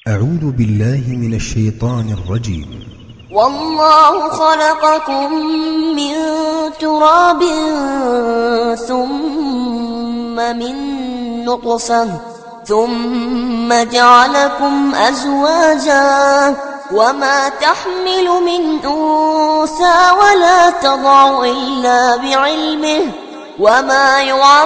أعوذ بالله من الشيطان الرجيم والله خلقكم من تراب ثم من نطفة ثم جعلكم أزواجا وما تحمل من أنثى ولا تضع إلا بعلمه وما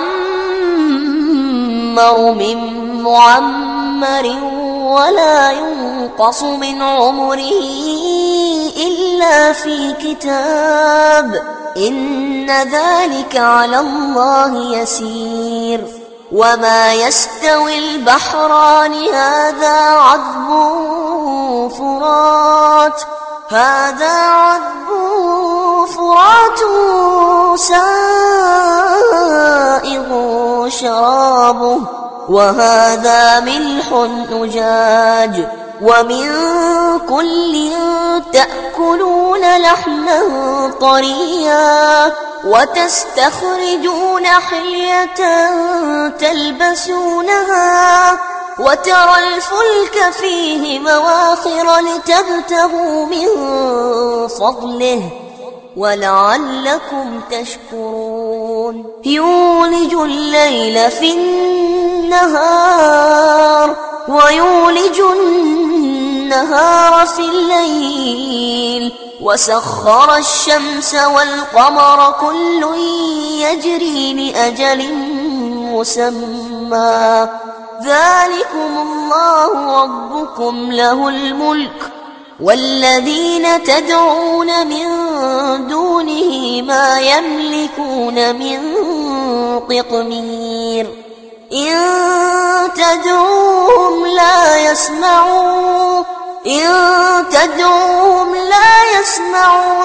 يعمر من معمر ولا ينقص من عمره إلا في كتاب إن ذلك على الله يسير وما يستوي البحران هذا عذب فرات هذا عذب فرات سائغ شرابه وهذا ملح أجاج ومن كل تأكلون لحما طريا وتستخرجون حلية تلبسونها وترى الفلك فيه مواخر لتبتغوا من فضله ولعلكم تشكرون يولج الليل في النهار ويولج النهار في الليل وسخر الشمس والقمر كل يجري لأجل مسمى ذلكم الله ربكم له الملك والذين تدعون من دونه ما يملكون من قطمير إن تدعوهم لا يسمعوا إن تدعوهم لا يسمعوا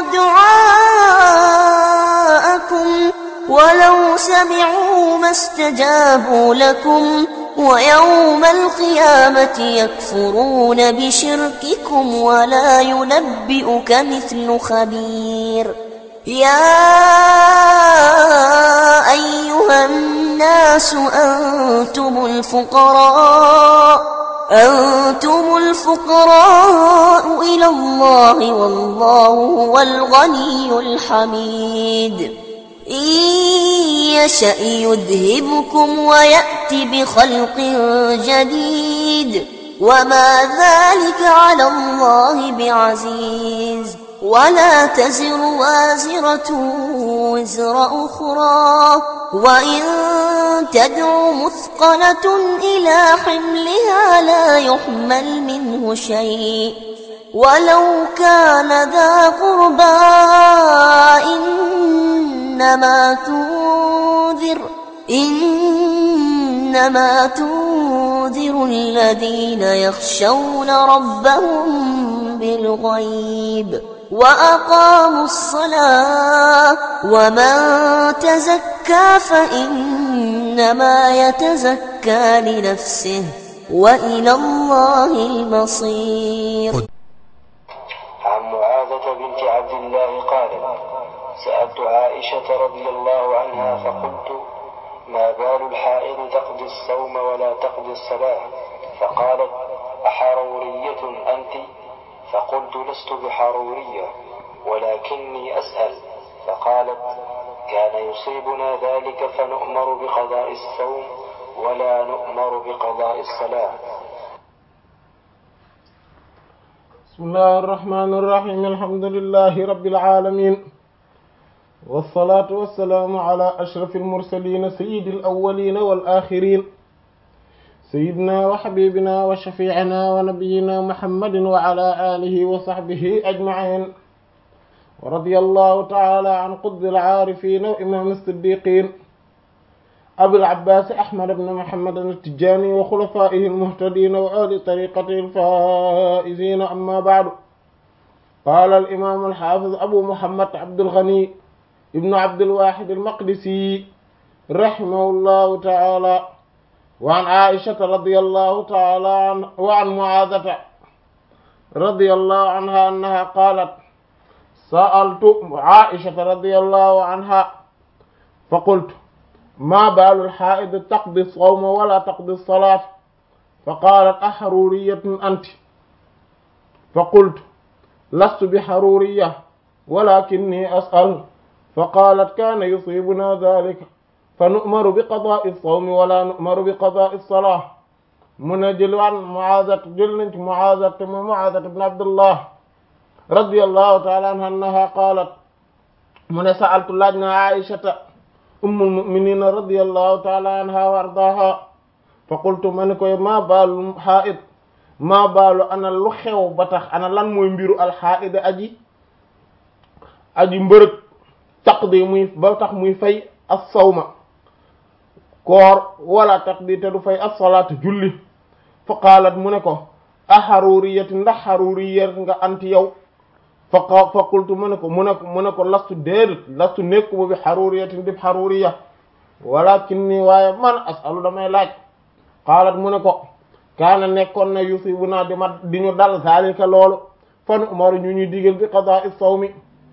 دعاءكم ولو سمعوا ما استجابوا لكم ويوم القيامة يكفرون بشرككم ولا ينبئك مثل خبير يا أيها الناس أنتم الفقراء أنتم الفقراء إلى الله والله هو الغني الحميد إن يشأ يذهبكم ويأت بخلق جديد وما ذلك على الله بعزيز ولا تزر وازرة وزر أخرى وإن تدع مثقلة إلى حملها لا يحمل منه شيء ولو كان ذا قربى إنما تنذر إنما تنذر الذين يخشون ربهم بالغيب وأقاموا الصلاة ومن تزكى فإنما يتزكى لنفسه وإلى الله المصير عن معاذة بنت عبد الله قالت سألت عائشة رضي الله عنها فقلت ما بال الحائض تقضي الصوم ولا تقضي الصلاة فقالت أحرورية أنت فقلت لست بحرورية ولكني أسأل فقالت كان يصيبنا ذلك فنؤمر بقضاء الصوم ولا نؤمر بقضاء الصلاة بسم الله الرحمن الرحيم الحمد لله رب العالمين والصلاة والسلام على أشرف المرسلين سيد الأولين والآخرين سيدنا وحبيبنا وشفيعنا ونبينا محمد وعلى آله وصحبه أجمعين ورضي الله تعالى عن قطب العارفين وإمام الصديقين أبي العباس أحمد بن محمد التجاني وخلفائه المهتدين وآل طريقته الفائزين أما بعد قال الإمام الحافظ أبو محمد عبد الغني ابن عبد الواحد المقدسي رحمه الله تعالى وعن عائشة رضي الله تعالى عنه وعن معاذة رضي الله عنها أنها قالت سألت عائشة رضي الله عنها فقلت ما بال الحائض تقضي الصوم ولا تقضي الصلاة fa qaalat axaruriyatun anti fa qultu lastu bi xaruriya walakinni as'al fa qaalat kaana yusibuna dalika fa nu'maru bi qada'i as-sawmi wala nu'maru bi qada'i as-salah mu ne jël waan Mu'aazat jël nañ ci Mu'aazat te mu Mu'aazat ibn Abdullah radiyallahu ta'ala anha qaalat mu ne sa'altu laaj na Aïshata ummul mu'minin radiyallahu ta'ala anha wa ardaaha fa qultu ma ne koy maa baalu haa'id maa baalu ana lu xew ba tax ana lan mooy mbiru alxaa'id aji aji mbërëg taqdi muy ba tax muy fay as-sawma koor wala taqdi te du fay as-salaatu julli fa qaalat mu ne ko aharuriyati ndax haruriyat nga anti yow fa fa qultu mu ne ko mu ne ko mu ne ko lastu déedét lastu nekkuma bi haruriyatin dib haruriya walakinni waaye man asalu damay laaj qaalat mu ne ko kaana nekkoon na yusibuna di ma di ñu dal zalika loolu fan umaru ñu ñuy digal bi qada'i sawmi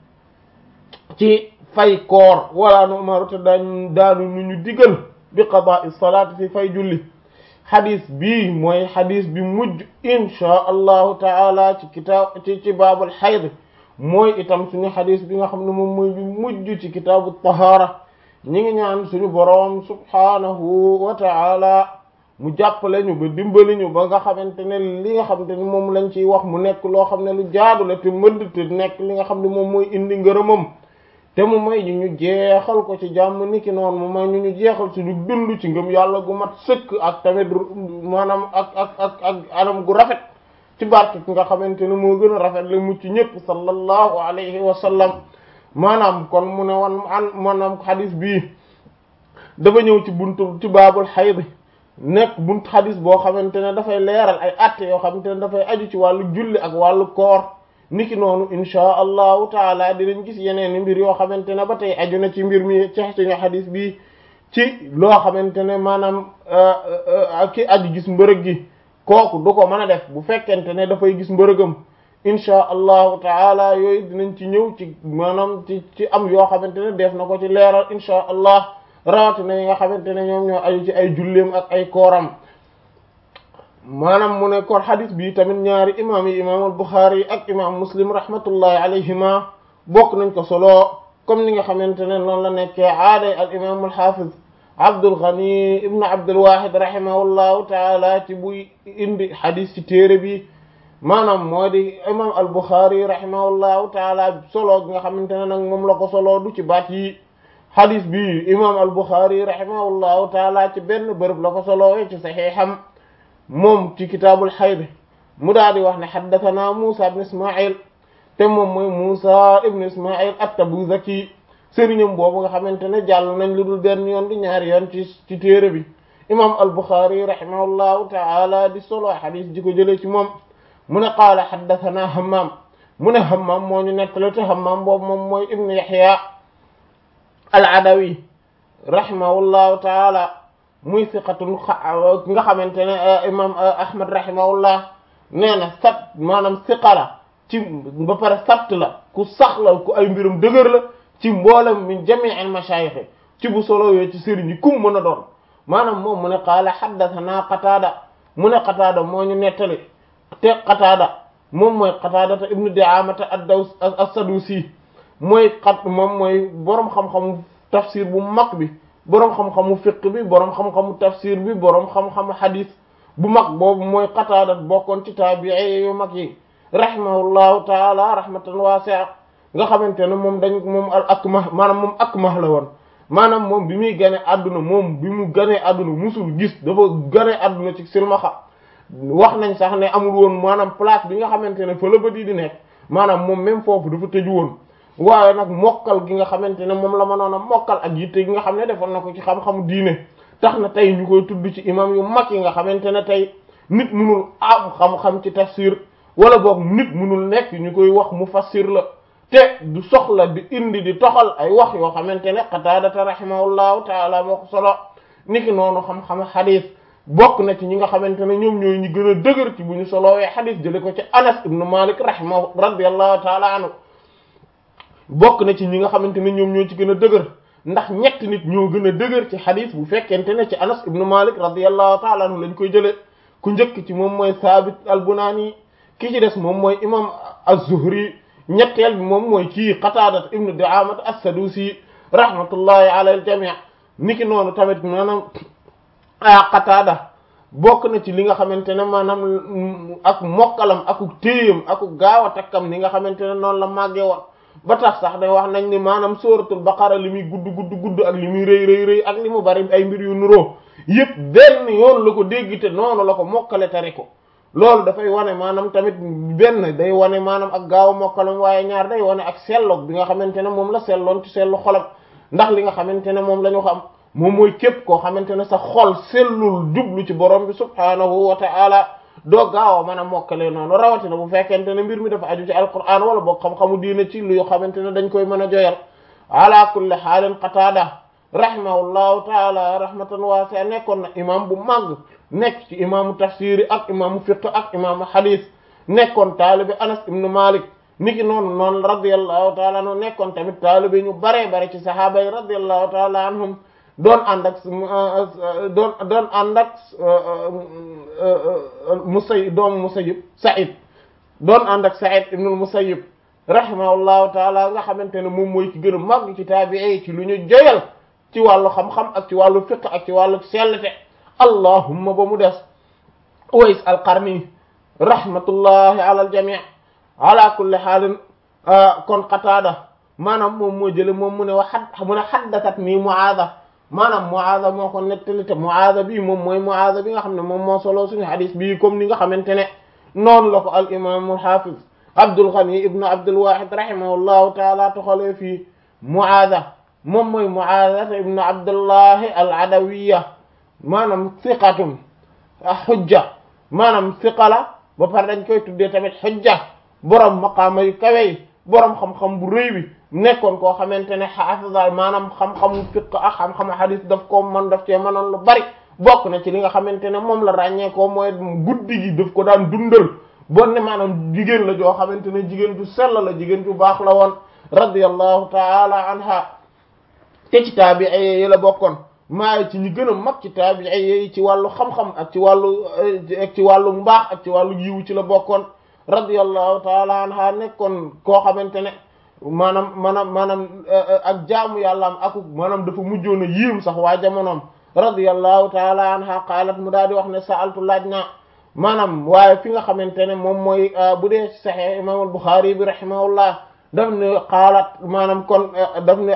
ci fay koor wala nu umaru te daañu daanu nu ñu digal bi qada'i salaati fi fay julli xadis bii mooy xadis bi mujj inchaa allahu taala ci kitaab ci ci baabul xayd mooy itam suñu xadis bi nga xam ne moom mooy bi mujj ci kitaabu tahaara ñi ngi ñaan suñu boroom subhaanahu wa taala mu jàppale ñu ba dimbali ñu ba nga xamante ne li nga xamante ne moom lañ ciy wax mu nekk loo xam ne lu jaadu la te mëdd te nekk li nga xam ne moom mooy indi ngërëmam te mu may ñu ñu jeexal ko ci jàmm niki noonu mu may ñu ñu jeexal suñu dund ci ngëm yàlla gu mat sëkk ak tamit maanaam ak ak ak ak anam gu rafet ci barke ki nga xamante ne moo gën a rafet la mucc ñëpp sallallahu alayhi wa sallam maanaam kon mu ne wan an maanaam xadis bii dafa ñëw ci buntu ci baabul xayd nekk buntu xadis boo xamante ne dafay leeral ay atte yoo xamante ne dafay aju ci wàllu julli ak wàllu koor niki noonu inchaa allahu taala dinañ gis yeneen i mbir yoo xamante ne ba tey aju na ci mbir mi ci suñu xadis bi ci loo xamante ne maanaam ki aju gis mbërëg gi kooku du ko mën a def bu fekkente ne dafay gis mbërëgam inchaa allahu taala yooyu dinañ ci ñëw ci maanaam ci ci am yoo xamante ne def na ko ci leeral inchaa allah rawatina yi nga xamante ne ñoom ñoo aju ci ay julleem ak ay kooram maanaam mu ne kon xadis bi tamit ñaari imam yi imam al-Bukhari ak imam Muslim rahmatullahi alayhima bokk nañ ko solo comme ni nga xamante ne noonu la nekkee aaday al imam al-Hafiz Abdul Ghani ibn Abdul Wahid rahimahullahu taala ci buy indi xadis ci téere bi maanaam moo di imam al-Bukhari rahimahullahu taala solo gi nga xamante ne nag moom la ko solo du ci baat yi xadis bi imam al-Bukhari rahimahullahu taala ci benn bërëb la ko solowee ci saxiixam moom ci kitaabul xayd mu daal di wax ne xaddathana Musa ibn Ismail te moom mooy Musa ibn Ismail at-Tabuzaki sëriñam boobu nga xamante ne jàll nañ lu dul benn yoon di ñaari yoon ci ci téere bi imam al-Bukhari rahimahullahu ta'ala di solo xadis ji ko jëlee ci moom mu ne qaala xaddathana Hammam mu ne Hammam moo ñu nettali te Hammam boobu moom mooy ibn Yahya al-Adawi rahimahullahu ta'ala muy siqatun nga xamante ne imam ahmad rahimahullah nee na sat maanaam siqala ci ba pare sabt la ku sax la ku ay mbirum dëgër la ci mboolem min jami' al mashayikh ci bu solo yooyu ci sëriñ yi kum mën a doon maanaam moom mu ne qaala haddathana qataada mu ne qataada moo ñu nettali te qataada moom mooy qataadata ibnu di'amata ad-daws as-sadusi mooy xat moom mooy boroom xam-xamu tafsir bu mag bi boroom xam-xamu fiq bi boroom xam-xamu tafsir bi boroom xam-xamu xadis bu mag boobu mooy qataada bokkoon ci taabi'i yu mag yi rahimahullahu taala rahmatan wasi'a nga xamante ne moom dañ moom al akmah maanaam moom akmah la woon maanaam moom bi muy gane àdduna moom bi mu ganee àdduna musul gis dafa gane àdduna ci silmaxa wax nañ sax ne amul woon maanaam place bi nga xamante ne fa la bët yi di nekk maanaam moom même foofu dafa tëju woon waaye nag mokkal gi nga xamante ne moom la mënoon a mokkal ak yitte gi nga xam ne defoon na ko ci xam-xamu diine tax na tey ñu koy tudd ci imam yu mag yi nga xamante ne tey nit munul am xam-xam ci tafsir wala boog nit munul nekk ñu koy wax mu fassir la te du soxla di indi di toxal ay wax yoo xamante ne qataadata rahimahullahu taala moo ko solo niki noonu xam-xam xadis bokk na ci ñi nga xamante ne ñoom ñooy ñi gën a dëgër ci bu ñu solowee xadis jële ko ci anas ibnu malik rahimahu radiallahu taala anhu bokk na ci ñi nga xamante ne ñoom ñoo ci gën a dëgër ndax ñett nit ñoo gën a dëgër ci xadis bu fekkente ne ci anas ibnu malik radiallahu taala anhu lañ koy jële ku njëkk ci moom mooy Saabit al-Bunaani ki ci des moom mooy imam az-Zuhri ñetteel bi moom mooy kii Qataada ibnu Di'aamat as-Sadusi rahmatullahi ala al-jamii niki noonu tamit maanaam a Qataada bokk na ci li nga xamante ne maanaam ak mokkalam aku téyam aku gaaw a takkam ni nga xamante ne noonu la màggee woon ba tax sax day wax nañ ni maanaam sóoratul baqara li muy gudd gudd gudd ak li muy rëy rëy rëy ak li mu bari ay mbir yu nuroo yëpp benn yoon la ko dégg te noonu la ko mokkale tari ko loolu dafay wane maanaam tamit benn day wane maanaam ak gaaw a mokkalam waaye ñaar day wane ak selloog bi nga xamante ne moom la selloon ci sellu xolam ndax li nga xamante ne moom la ñu xam moom mooy képp koo xamante ne sa xol sellul jublu ci borom bi subhaanahu wa ta'ala doo gaaw a mën a mokkale noonu rawatina bu fekkente ne mbir mi dafa aju ci alquran wala boog xam-xamu diine ci lu xamante ne dañ koy mën a joyal ala kulli xaalin qataada rahimahullahu taala rahmatan waasi'a nekkoon na imam bu màgg nekk ci imaamu tafsiri ak imaamu fiqh ak imaamu hadith nekkoon taalibi anas ibnu malik niki noonu noonu radiyallahu taala anhu nekkoon tamit taalibi ñu baree bare ci sahaaba yi radiyallahu taala anhum doon ànd ak doon doon ànd ak Musayyib doomu Musayyib Sa'id doon ànd ak Sa'id ibnul Musayyib rahimahullahu taala nga xamante ne moom mooy ci gën a màgg ci taabi'i ci lu ñu joyal ci wàllu xam-xam ak ci wàllu fiqh ak ci wàllu sellete allahumma ba mu des Uways al-Qarni rahmatullahi ala al-jami' ala kulli haalin kon Qataada maanaam moom moo jële moom mu ne wa xad mu ne haddathat nii Mu'aadha maanaam Mu'aadha moo ko nettali te Mu'aadha bii moom mooy Mu'aadha bi nga xam ne moom moo solo suñu hadis bii comme ni nga xamante ne noonu la ko al imam al hafiz Abdul Ghani ibn Abdul Wahid rahimahullahu taala toxalee fii Mu'aadha moom mooy Mu'aadha ibn Abdullahi al Adawiyya maanaam thiqatun hujja maanaam thiqa la ba pare dañ koy tuddee tamit hujja borom maqaama yu kawe yi borom xam-xam bu rëy bi nekkoon koo xamante ne xaafisa maanaam xam-xamu fiqh ak xam-xamu hadith daf ko mën daf cee mënoon lu bari bokk na ci li nga xamante ne moom la ràññee ko mooy guddi gi daf ko daan dundal bon ne maanaam jigéen la joo xamante ne jigéen ju sell la jigéen ju baax la woon radiyallahu taala anha te ci taabi'i yi la bokkoon maa ci ñi gën a mag ci taabi'i yi ci wàllu xam-xam ak ci wàllu ak ci wàllu mbaax ak ci wàllu yiwu ci la bokkoon radiyallahu taala anha nekkoon koo xamante ne maanaam maanaam maanaam ak jaamu yàllaam aku maanaam dafa mujjoon a yiim sax waa jamonoom radiyallahu taala anha qaalat mu daal di wax ne sa'altu laaj naa maanaam waaye fi nga xamante ne moom mooy bu dee sahih imam al-Bukhari bi rahimahullah daf ne qaalat maanaam kon daf ne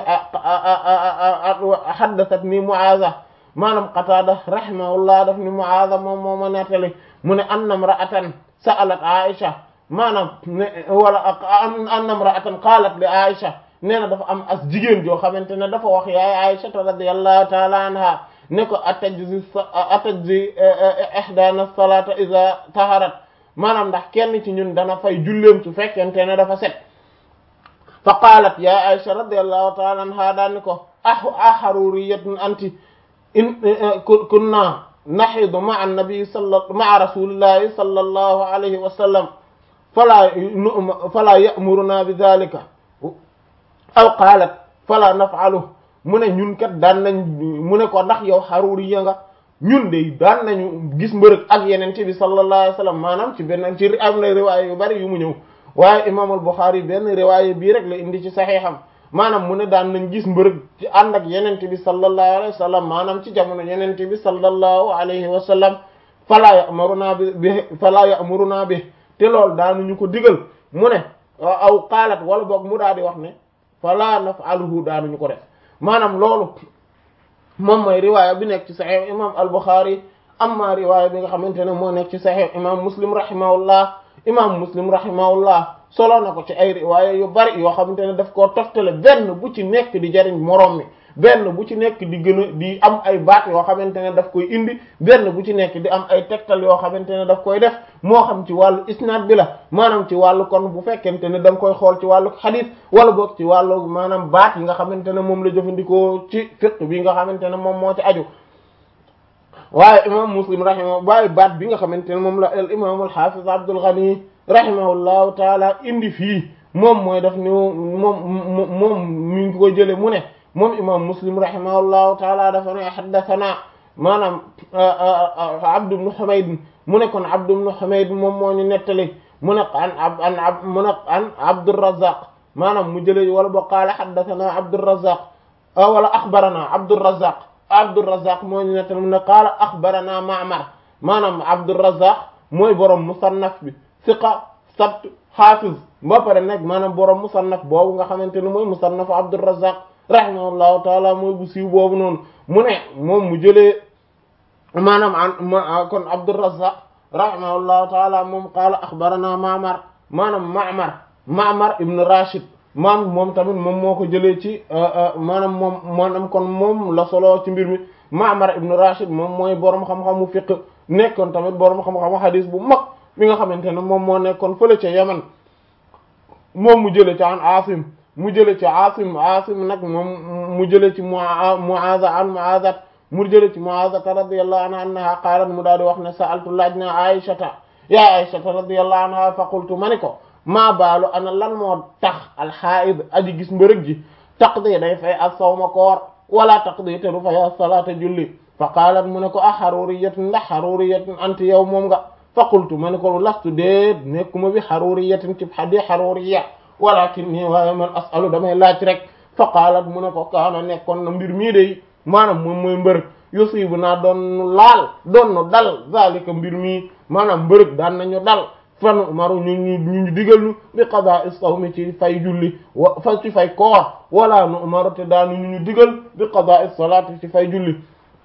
haddathat ni Mu'aadha maanaam Qataada rahimahullah daf ni Mu'aadha moom moo ma nettali mu ne anna imra'atan sa'alat Aisha maanaam ne wala anna imra'atan qaalat li Aisha nee na dafa am as jigéen joo xamante ne dafa wax yaay Aisha radiyallahu ta'ala anha ne ko atajzi atajzi ihdana salata iza taharat maanaam ndax kenn ci ñun dana fay julleem su fekkente ne dafa set fa qaalat ya Aisha radiyallahu ta'ala anha daani ko ah aharuriyatun anti in kunna nahidu ma'a an-nabi salla ma'a rasulillahi sallallahu alayhi wa sallam fala fala ya'muruna bi dhalika aw qaalat fala naf'alu mu ne ñun kat daan nañ mu ne ko ndax yow xaruri ya nga ñun de daan nañu gis mbërëg ak yenente bi sallallahu alayhi wa sallam maanaam ci benn ci am na riwaaya yu bari yu mu ñëw waaye imam al-Bukhari benn riwaaya bii rek la indi ci saxiixam maanaam mu ne daan nañ gis mbërëg ci ànd ak yenente bi sallallahu alayhi wa sallam maanaam ci jamono yenente bi sallallahu alayhi wa sallam fala ya'muruna bi fala ya'muruna bi te loolu daanuñu ko digal mu ne aw qaalat wala boog mu daal di wax ne fala naf'aluhu daanuñu ko def maanaam loolu moom mooy riwaaya bi nekk ci saxiix imam al-Bukhari amma riwaaya bi nga xamante ne moo nekk ci saxiix imam Muslim rahimahullah imam Muslim rahimahullah solo na ko ci ay riwaaya yu bari yoo xamante ne daf koo toftale benn bu ci nekk di jariñ moroom mi benn bu ci nekk di gën a di am ay baat yoo xamante ne daf koy indi benn bu ci nekk di am ay tegtal yoo xamante ne daf koy def moo xam ci wàllu isnaad bi la maanaam ci wàllu kon bu fekkente ne da nga koy xool ci wàllu xadiis wala boog ci wàllu maanaam baat yi nga xamante ne moom la jëfandikoo ci fiqh bi nga xamante ne moom moo ci aju waaye imam muslim rahima waaye baat bi nga xamante ne moom la al imam al hafiz abdul ghani rahimahullahu taala indi fii moom mooy daf ni moom moom mi ngi ko jële mu ne moom imam muslim rahimahullahu taala dafa ne haddathana maanaam abd ibn humayd mu ne kon Abd ibn Humayd moom moo ñu nettali mu ne an an an mu ne an Abdurrazzaq maanaam mu jëlee wala boo qaala haddathana Abdurrazzaq wala axbarana Abdurrazzaq Abdurrazzaq moo ñu nettali mu ne qaala axbarana Ma'mar maanaam Abdurrazzaq mooy borom musannaf bi siqa sabt hafiz ba pare nag maanaam borom musannaf boobu nga xamante ne mooy musannaf Abdurrazzaq rahimahullahu taala mooy bu siiw boobu noonu mu ne moom mu jëlee maanaam an kon Abdurrazzaq rahimahullahu taala moom qaala axbarana Ma'mar maanaam Ma'mar Ma'mar ibn Rashid maam moom tamit moom moo ko jëlee ci maanaam moom maanaam kon moom la solo ci mbir mi Ma'mar ibn Rashid moom mooy borom xam-xamu fiqh nekkoon tamit borom xam-xamu hadis bu mag mi nga xamante ne moom moo nekkoon fële ca Yaman moom mu jëlee ci an Asim mu jëlee ci Asim Asim nag moom mu jëlee ci Mu'aza an Mu'azat mu jëlee ci Mu'azata radiyallahu anha annaha qaalat mu daal di wax ne sa'altu laaj na Aïshata ya Aïshata radiyallahu anha fa qultu ma ni ko maa baalu ana lan moo tax alxaid aji gis mbërëg ji taqdi day fay as-sawma koor wala taqdi te du fay as-salaata julli fa qaalat mu ne ko a xaruriyatin ndax xaruriyatin anti yow moom nga fa qultu ma ne ko lastu déet nekkuma bi xaruriyatin ci xadi xaruriya walakin nii waaye man asalu damay laaj rek fa qaalat mu ne ko kaana nekkoon na mbir mii day maanaam moom mooy mbërëg yusibu naa doon laal doon dal zalika mbir mii maanaam mbërëg daan nañu dal fan maru ñu ñu ñu digal ñu bi qada as-sawmi ci fay julli wa fa ci fay koor wala nu umaru te daanu ñu ñu digal bi qada as-salati ci fay julli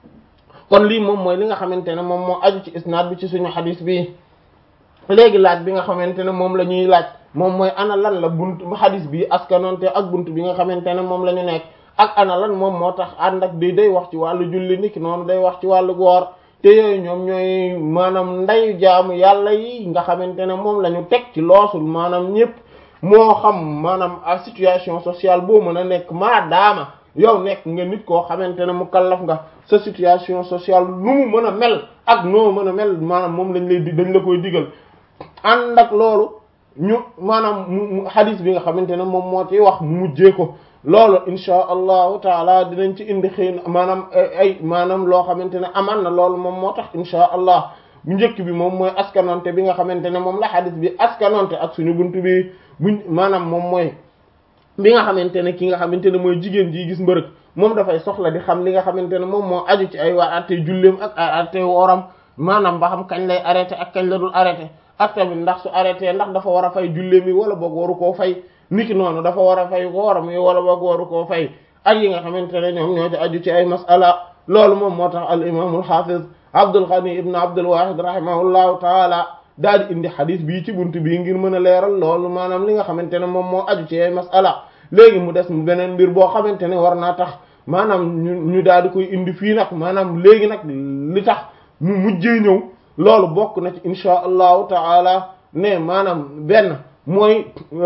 kon lii moom mooy li nga xamante ne moom moo aju ci isnaad bi ci suñu xadis bi léegi laaj bi nga xamante ne moom la ñuy laaj moom mooy ana lan la bunt xadis bi askanonte ak bunt bi nga xamante ne moom la ñu nekk ak ana lan moom moo tax ànd ak di day wax ci wàllu julli niki noonu day wax ci wàllu woor te yooyu ñoom ñooy maanaam ndeyu jaamu yàlla yi nga xamante ne moom la ñu teg ci loosul maanaam ñëpp moo xam maanaam a situation sociale boo mën a nekk maadaama yow nekk nga nit koo xamante ne mu kallaf nga sa situation sociale nu mu mën a mel ak noo mën a mel maanaam moom lañ lay di dañ la koy digal ànd ak loolu ñu maanaam mu hadith bi nga xamante ne moom moo ci wax mu mujjee ko loolu insha allahu taala dinañ ci indi xëy na maanaam ay maanaam loo xamante ne aman na loolu moom moo tax insha allah bu njëkk bi moom mooy askanonte bi nga xamante ne moom la xadis bi askanonte ak suñu buntu bi buñ maanaam moom mooy bi nga xamante ne ki nga xamante ne mooy jigéen ji gis mbërëg moom dafay soxla di xam li nga xamante ne moom moo aju ci ay waa atte julleem ak ay atte wooram maanaam ba xam kañ lay arrêté ak kañ la dul arrêté ak tamit ndax su arrêté ndax dafa war a fay julleem yi wala boog waru koo fay niki noonu dafa war a fay wooram yi wala boog waru koo fay ak yi nga xamante ne ñoom ñoo ci aju ci ay masala loolu moom moo tax al imamul hafiz Abdul Ghani ibn Abdul Wahid rahimahullahu taala daal di indi xadis bii ci buntu bii ngir mën a leeral loolu maanaam li nga xamante ne moom moo aju ci ay masala léegi mu des beneen mbir boo xamante ne war naa tax maanaam ñu ñu daal di koy indi fii nag maanaam léegi nag li tax mu mujjee ñëw loolu bokk na ci insha allahu taala ne maanaam benn mooy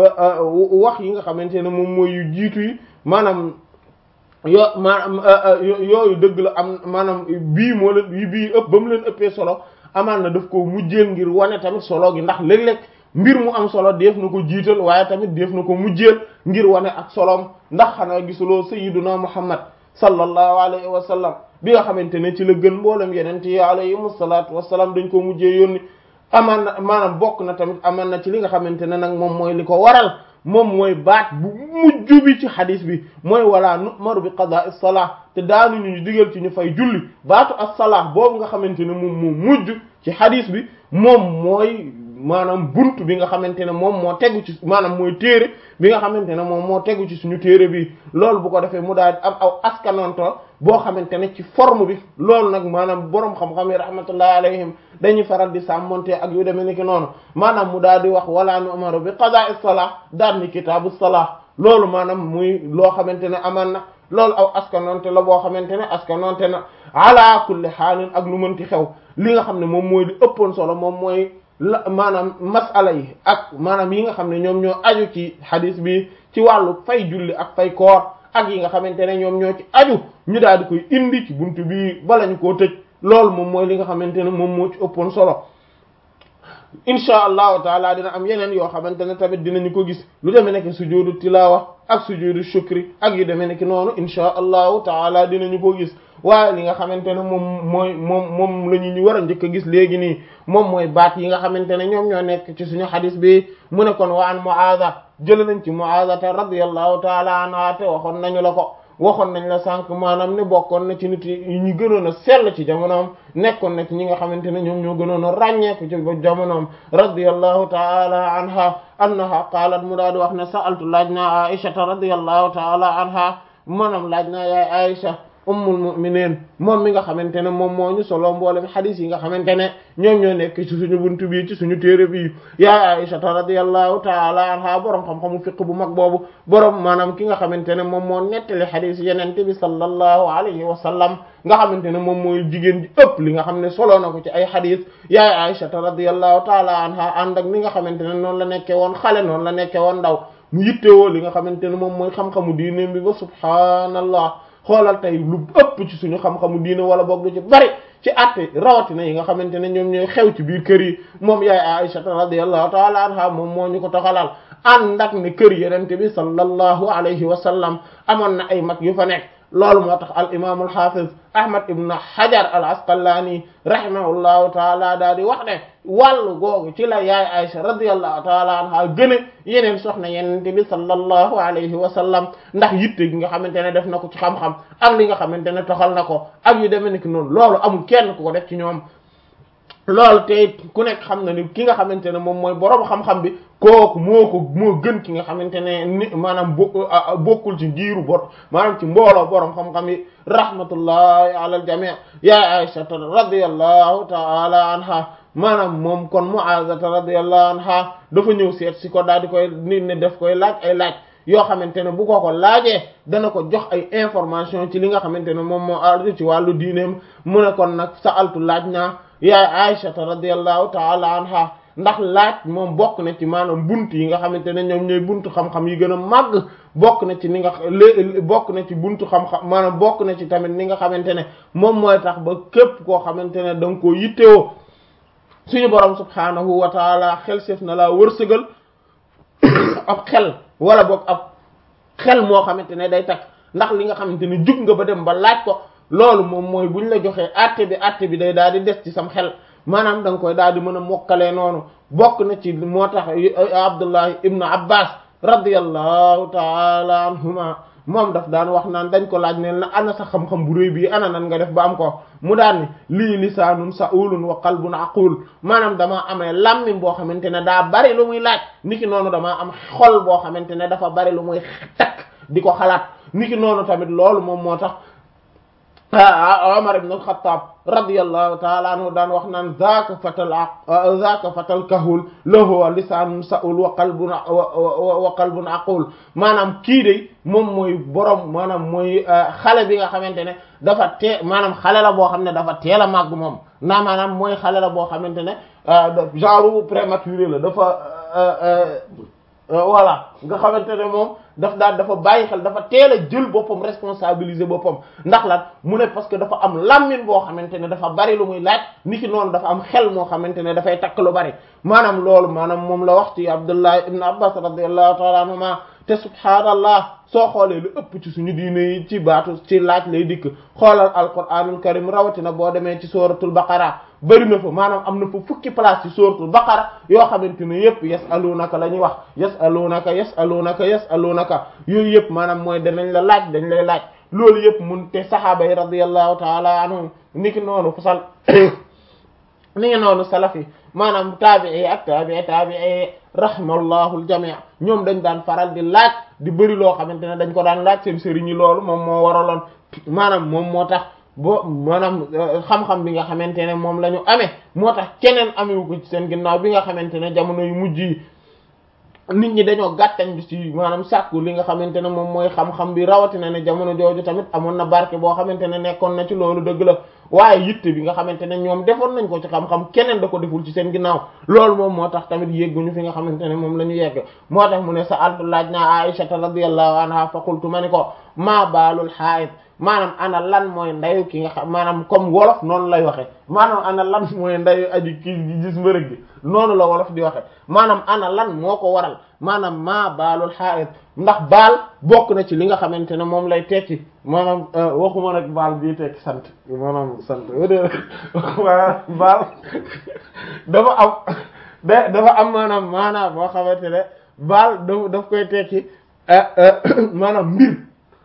wax yi nga xamante ne moom mooy yu jiitu yi maanaam yoo maanaam yooyu dëgg la am maanaam bii moo leen bii ëpp ba mu leen ëppee solo amaan na daf ko mujjeel ngir wane tamit solo gi ndax léeg-léeg mbir mu am solo def na ko jiital waaye tamit def na ko mujjeel ngir wane ak solom ndax xanaa gisuloo sayyiduna muhammad sallallahu alayhi wa sallam bi nga xamante ne ci la gën mboolem yeneen yi alayhimu salaatu wasalaam dañ ko mujjee yónni amaan na maanaam bokk na tamit amaan na ci li nga xamante ne nag moom mooy li ko waral moom mooy baat bu mujj bi ci xadis bi mooy wala nu'maru bi qada as-salah te daanu ñu digal ci ñu fay julli baatu as-salah boobu nga xamante ne moom moo mujj ci xadis bi moom mooy maanaam buntu bi nga xamante ne moom moo tegu ci maanaam mooy téere bi nga xamante ne moom moo tegu ci suñu téere bi loolu bu ko defee mu daal am aw askanonto boo xamante ne ci forme bi loolu nag maanaam boroom xam-xam yi rahmatullahi alayhim dañuy faral di sàmmonte ak yu demee ni ki noonu maanaam mu daal di wax wala nu amaru bi qada'i salah daal ni kitaabu salah loolu maanaam muy loo xamante ne amaan na loolu aw askanonte la boo xamante ne askanonte na ala kulli xaalin ak lu mënti xew li nga xam ne moom mooy li ëppoon solo moom mooy la maanaam masala yi ak maanaam yi nga xam ne ñoom ñoo aju ci hadis bi ci wàllu fay julli ak fay koor ak yi nga xamante ne ñoom ñoo ci aju ñu daal di koy indi ci buntu bi bala ñu koo tëj loolu moom mooy li nga xamante ne moom moo ci ëppoon solo insha allahu taala dina am yeneen yoo xamante ne tamit dinañu ko gis lu demee nekk sujudu tilawa ak sujudu shukri ak yu demee nekk noonu insha allahu taala dinañu ko gis waaye li nga xamante ne moom mooy moom moom la ñu ñu war a njëkk a gis léegi nii moom mooy baat yi nga xamante ne ñoom ñoo nekk ci suñu xadis bi mu ne kon wa an Muaada jël nañ ci Muaada te radiyallahu taala anha te waxoon nañu la ko waxoon nañ la sànq maanaam ne bokkoon na ci nit yi ñu gënoon a sell ci jamonoom nekkoon na ci ñi nga xamante ne ñoom ñoo gënoon a ràññeeku ci jamonoom radiyallahu taala anha annaha qaalat mu daal di wax ne sa'altu laaj naa aishata radiyallahu taala anha maanaam laaj naa yaay aisha ummul mu'minin moom mi nga xamante ne moom moo ñu solo mboolem xadis yi nga xamante ne ñoom ñoo nekk ci suñu buntu bi ci suñu téere bi yaay Aisha radiyallahu ta'ala anha borom xam-xamu fiqh bu mag boobu borom maanaam ki nga xamante ne moom moo nettali xadis yenente bi sallallahu alayhi wa sallam nga xamante ne moom mooy jigéen ji ëpp li nga xam ne solo na ko ci ay xadis yaay Aisha radiyallahu ta'ala anha ànd ak ni nga xamante ne noonu la nekkee woon xale noonu la nekkee woon ndaw mu yittewoo li nga xamante ne moom mooy xam-xamu diine bi ba subhaanallah xoolal tey lu ëpp ci suñu xam-xamu diine wala boog lu ci bari ci àtte rawatina yi nga xamante ne ñoom ñooy xew ci biir kër yi moom yaay Aisha radiyallahu ta'ala anha moom moo ñu ko toxalal ànd ak ne kër yenente bi sallallahu alayhi wa sallam amoon na ay mag yu fa nekk loolu moo tax al imam al hafiz ahmad ibn hajar al asqalani rahimahullahu taala daal di wax ne wàllu googu ci la yaay Aisha radiyallahu taala anha gëne yeneen soxna yenente bi sallallahu alayhi wa sallam ndax yitte gi nga xamante ne def na ko ci xam-xam ak li nga xamante ne toxal na ko ak yu demee ni noonu loolu amul kenn ku ko def ci ñoom loolu te ku nekk xam na ni ki nga xamante ne moom mooy boroom xam-xam bi kooku moo ko moo gën ki nga xamante ne ni maanaam bokkul ci giiru bor maanaam ci mbooloo boroom xam-xam yi rahmatullahi ala al jami' ya Aisha radiyallahu ta'ala anha maanaam moom kon Mu'aza radiyallahu anha dafa ñëw seet si ko daal di koy nit ne def koy laaj ay laaj yoo xamante ne bu ko ko laajee dana ko jox ay information ci li nga xamante ne moom moo ardu ci wàllu diineem mu ne kon nag sa'altu laaj naa yaay Aisha radiyallahu ta'ala anha ndax laaj moom bokk na ci maanaam bunt yi nga xamante ne ñoom ñooy buntu xam-xam yi gën a màgg bokk na ci ni nga lé bokk na ci buntu xam-xam maanaam bokk na ci tamit ni nga xamante ne moom mooy tax ba képp koo xamante ne da nga koo yittewoo suñu borom subhaanahu wa taala xel seef na laa wërsëgal ab xel wala boog ab xel moo xamante ne day takk ndax li nga xamante ne jug nga ba dem ba laaj ko loolu moom mooy buñ la joxee àtte bi àtte bi day daal di des ci sam xel maanaam da nga koy daal di mën a mokkalee noonu bokk na ci moo tax Abdullah ibn Abbas radiyallahu taala anhuma moom daf daan wax naan dañ ko laaj ne na ana sa xam-xam bu réy bii ana nan nga def ba am ko mu daan ni lii lisaanun sa'ulun wa qalbun aqul maanaam damaa amee làmmiñ boo xamante ne daa bari lu muy laaj niki noonu damaa am xol boo xamante ne dafa bari lu muy takk di ko xalaat niki noonu tamit loolu moom moo tax Umar ibn al-Khattab radiyallahu ta'ala anhu daan wax naan zaaka fatal zaaka fatal kahul lahu lisaanun sa'ul wa qalbun wa qalbun aqul maanaam kii de moom mooy borom maanaam mooy xale bi nga xamante ne dafa tee maanaam xale la boo xam ne dafa teel a màgg moom naa maanaam mooy xale la boo xamante ne genre prématuré la dafa voilà nga xamante ne moom daf daal dafa bàyyi xel dafa teel a jël boppam responsabiliser boppam ndax lan mu ne parce que dafa am lammin boo xamante ne dafa bari lu muy laaj niki noonu dafa am xel moo xamante ne dafay takk lu bari maanaam loolu maanaam moom la wax ci Abdullah ibn Abbas radiyallahu ta'ala anhuma te subhaanallah soo xoolee lu ëpp ci suñu diine yi ci baatu ci laaj lay dikk xoolal alquranul karim rawatina boo demee ci suratul baqara bëri na fa maanaam am na fa fukki place ci suratul baqara yoo xamante ne yëpp yasalunaka la ñuy wax yasalunaka yasalunaka yasalunaka yooyu yëpp maanaam mooy danañ la laaj dañ lay laaj loolu yëpp mun te sahaaba yi radiyallahu taala anhum niki noonu fasal ni ngi noonu salafi maanaam taabii ak taabii taabii rahimallahu aljamii ñoom dañ daan faral di laaj di bëri loo xamante ne dañ ko daan laaj seen sëriñ yi loolu moom moo waraloon maanaam moom moo tax bo maanaam xam-xam bi nga xamante ne moom la ñu amee moo tax keneen amewu ko ci seen ginnaaw bi nga xamante ne jamono yu mujj yi nit ñi dañoo gàttañ bi ci maanaam sàkku li nga xamante ne moom mooy xam-xam bi rawatina ne jamono jooju tamit amoon na barke boo xamante ne nekkoon na ci loolu dëgg la waaye yitte bi nga xamante ne ñoom defoon nañ ko ci xam-xam keneen da ko deful ci seen ginnaaw loolu moom moo tax tamit yégguñu fi nga xamante ne moom la ñu yegg moo tax mu ne sa altu laaj naa Aisha radiyallahu anha fa qultu ma ni ko maa baalul haid maanaam ana lan mooy ndayu ki nga xam maanaam comme wolof noonu lay waxe maanaam ana lan mooy ndayu aji ki gis mbërëg gi noonu la wolof di waxe maanaam ana lan moo ko waral maanaam maa baalul xaayit ndax baal bokk na ci li nga xamante ne moom lay tekki maanaam waxuma nag baal bii tekki sant maanaam sant waa baal dafa am da dafa am maanaam maanaam boo xamante ne baal daf daf koy tekki maanaam mbir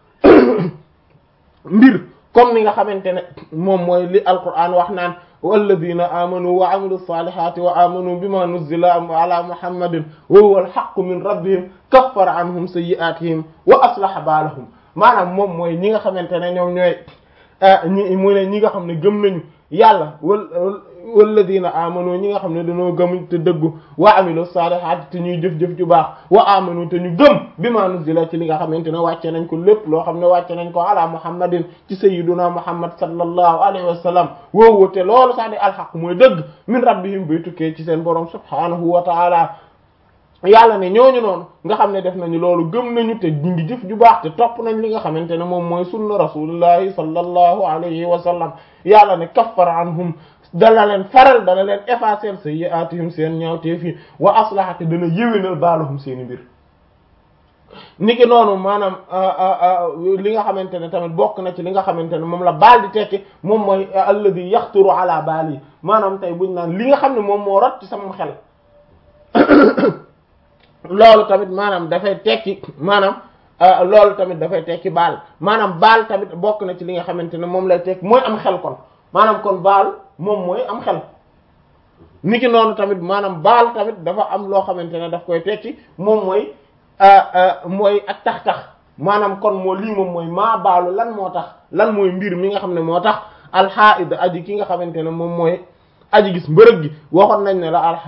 mbir comme ni nga xamante ne moom mooy li alquran wax naan walladina amanu wa amilu salihati wa amanu bima nuzila ala muhammadin wa huwa alhaqqu min rabbihim kaffara anhum sayyi'atihim wa aslaha baalahum maanaam moom mooy ñi nga xamante ne ñoom ñooy ñi mu ne ñi nga xam ne gëm nañu yàlla wal walladina amanu ñi nga xam ne dañoo gëm te dëggu wa amilu salihati te ñuy jëf-jëf ju baax wa amanu te ñu gëm bima nuzila ci li nga xamante ne wàcce nañ ko lépp loo xam ne wàcce nañ ko ala muhammadin ci sayyiduna muhammad sallallahu alayhi wa sallam woowu te loolu sax di alxaq mooy dëgg min rabbihim bay tukkee ci seen borom subhanahu wa taala yàlla ne ñooñu noonu nga xam ne def nañu loolu gëm nañu te ñu ngi jëf ju baax te topp nañ li nga xamante ne moom mooy sunna rasulillahi sallallahu alayhi wa sallam yàlla ne kaffara anhum dana leen faral dana leen effacer sayyi'atihim seen ñaawteef yi wa aslaha te dana yéwénal baalahum seeni mbir niki noonu maanaam li nga xamante ne tamit bokk na ci li nga xamante ne moom la baal di tekki moom mooy alladhi yaxturu ala baali maanaam tey buñ naan li nga xam ne moom moo rot ci sama xel loolu tamit maanaam dafay tekki maanaam loolu tamit dafay tekki baal maanaam baal tamit bokk na ci li nga xamante ne moom lay tekki mooy am xel kon maanaam kon baal moom mooy am xel niki noonu tamit maanaam baal tamit dafa am loo xamante ne daf koy tekki moom mooy mooy ak tax-tax maanaam kon moo lii moom mooy maa baalu lan moo tax lan mooy mbir mi nga xam ne moo tax alxaid aji ki nga xamante ne moom mooy aji gis mbërëg gi waxoon nañ ne la